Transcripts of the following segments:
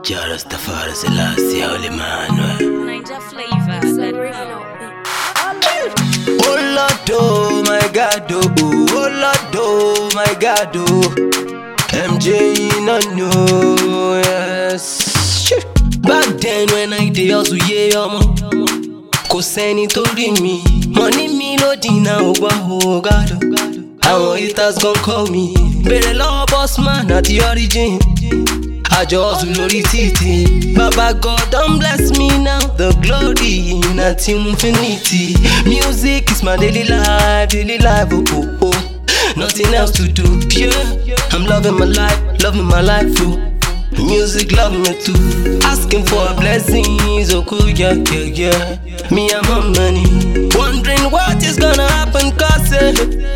Jah Rastafari Selassie, Holy Manuel. Ninja flavor. Oh Lord, oh my God, oh, oh Lord, oh my God, oh. MJ, no, no, yes. Shit. Back then when I dey hustle, yeah, ọmọ. Kò sẹ́ni tó rí mi. Money mi ló dínà ògbà ògádò. Àwọn haters gon call me. Bèrè lọ́wọ́ boss man àti origin. Àjọ hustle lórí títì. Baba God don bless me now. The glory na till infinity. Music is my daily life, daily life, oh oh oh. Nothing else to do, yeah. I'm loving my life, loving my life, oh. Music love me too. Asking for blessings, oh cool, yeah, yeah, yeah. Me and my money. Wondering what is gonna happen, cause eh,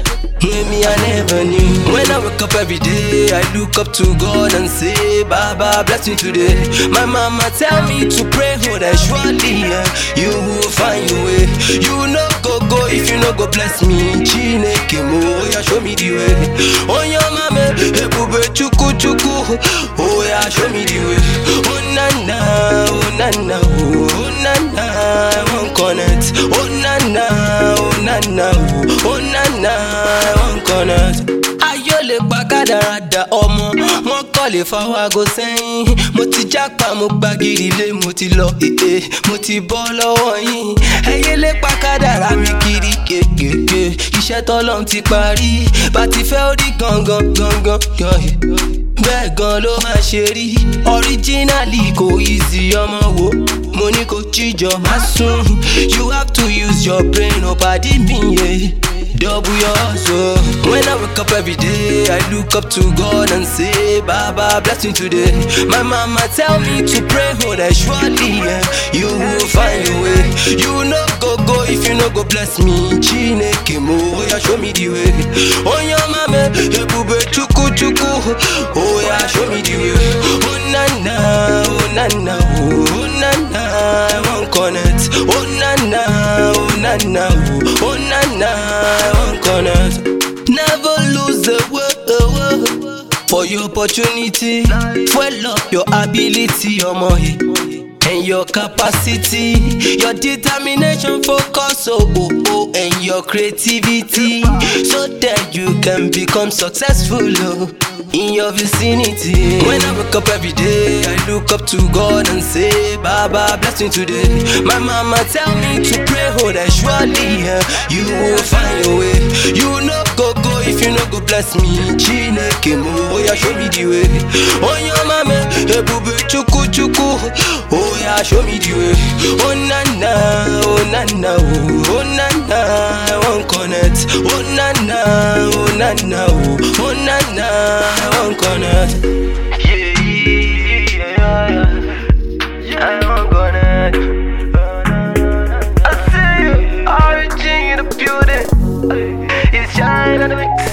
maybe I never knew. When I wake up every day, I look up to God and say, Baba, bless me today. My mama tell me to pray, oh, that surely yeah, you will find your way. You know, go, go, if you know, go bless me. Chineke mo, oh, yeah, show me the way. Oh, yeah, mama, ebube chuku chuku. Oh, yeah, show me the way. Oh, na na, oh, na na, oh, oh, na na, I won't connect. Oh, na na, oh, na na, oh, oh, na na, I won't connect. Ayọ̀ lè pa kádàrádà ọmọ, wọ́n kọ́ lè fọwọ́ aago sẹ́yìn. Mo ti jápa, mo gba gidi lé, mo ti lọ èè, mo ti bọ́ lọ́wọ́ yín. Ẹyẹ lè pa kádàrá mi kiri kékèké. Iṣẹ́ tọ́lọ́run ti parí, bá ti fẹ́ orí gangan gangan gan. Bẹ́ẹ̀ gan ló máa ṣe rí. Originally kò easy ọmọ wo. Mo ní kò jíjọ má sùn. You have to use your brain, ò pàdé mi yé. Double your hustle. When I wake up every day, I look up to God and say, Baba, bless me today. My mama tell me to pray, oh, that surely yeah, you will find your way. You know, go, go, if you know, go bless me. Chineke mo, oh, yeah, show me the way. Oh, yeah, mama, ebube chuku chuku. Oh, yeah, show me the way. Oh, na na, oh, na na, oh, oh, na na, I won't connect. Oh, na na, oh, na na, oh, oh, na na, I won't connect. Never lose the way for your opportunity. Fuel up your ability, ọmọ yìí. And your capacity, your determination, focus, oh, oh, oh, and your creativity, so that you can become successful oh, in your vicinity. When I wake up every day, I look up to God and say, Baba, bless me today. My mama tell me to pray, oh, that surely yeah, you will find your way. You know, go, go, if you know, go bless me. Chineke mo, oh, yeah, show me the way. Oh, your mama, ebube chuku chuku. Oh, yeah, show me the way. Oh, na na, oh, na na, oh, oh, na na, I won't connect. Oh, na na, oh, na na, oh, oh, na na, I won't connect. Yeah, yeah, yeah, I won't connect. I see you, origin in the building. It's shine on the mix.